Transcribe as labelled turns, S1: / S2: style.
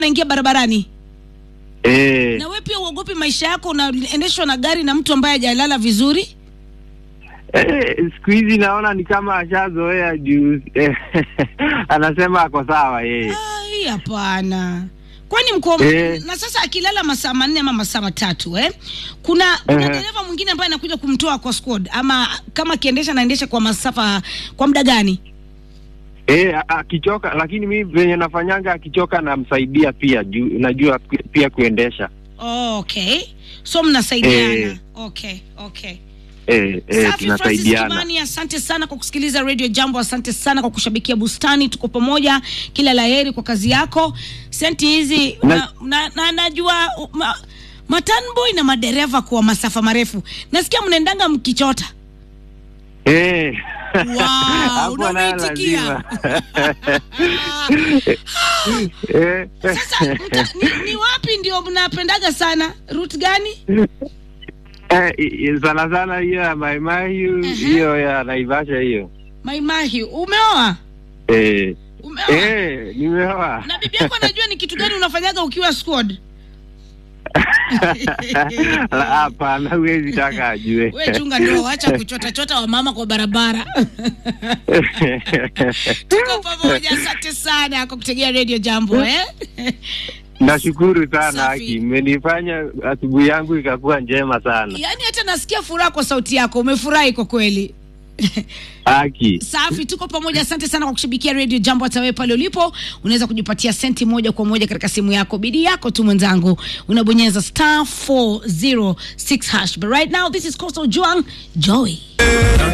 S1: naingia barabarani
S2: Eh,
S1: na we pia uogopi maisha yako unaendeshwa na gari na mtu ambaye hajalala vizuri
S2: eh, siku hizi naona ni kama ashazoea juu eh, anasema ako sawa yeye.
S1: Ai, hapana kwani mko
S2: Eh.
S1: na sasa akilala masaa manne ama masaa matatu eh? kuna kuna
S2: Ehe.
S1: dereva mwingine ambaye anakuja kumtoa kwa squad ama kama akiendesha anaendesha kwa masafa kwa muda gani
S2: Eh, a- akichoka, lakini mi venye nafanyanga akichoka namsaidia pia juu najua ku- pia kuendesha.
S1: oh, okay so mnasaidiana
S2: Eh.
S1: okay okay
S2: Eh, eh,
S1: Safi Francis
S2: tunasaidiana.
S1: Kimani, asante sana kwa kusikiliza Radio Jambo, asante sana kwa kushabikia Bustani. Tuko pamoja, kila laheri kwa kazi yako. Senti hizi
S2: Na-
S1: na, na, na, najua ma, matanboy na madereva kwa masafa marefu, nasikia mnaendanga mkichota.
S2: Eh.
S1: Wow,
S2: Hapo nayo
S1: unameitikia.
S2: lazima. Eh,
S1: Sasa mta, ni, ni wapi ndio mnapendaga sana? Route gani?
S2: eh, i- i- sana sana hiyo ya Maimahiu,
S1: Mhm.
S2: hiyo ya Naivasha hiyo.
S1: Maimahi. Umeoa?
S2: Eh,
S1: Umeoa?
S2: eh, nimeoa.
S1: Na bibi yako anajua ni kitu gani unafanyaga ukiwa squad?
S2: La, Hapana, huwezi taka ajue.
S1: We chunga ndio, acha kuchota chota wa mama kwa barabara. Tuko pamoja, asante sana kwa kutegea Radio Jambo eh?
S2: Nashukuru sana
S1: Safi.
S2: Aki, imenifanya asubuhi yangu ikakuwa njema sana.
S1: Yaani hata nasikia furaha kwa sauti yako, umefurahi kwa kweli.
S2: Aki,
S1: Safi, tuko pamoja. Asante sana kwa kushabikia Radio Jambo. Hata wewe pale ulipo unaweza kujipatia senti moja kwa moja katika simu yako, bidii yako tu mwenzangu, unabonyeza star 406 hash. But right now this is Coastal Juang Joy.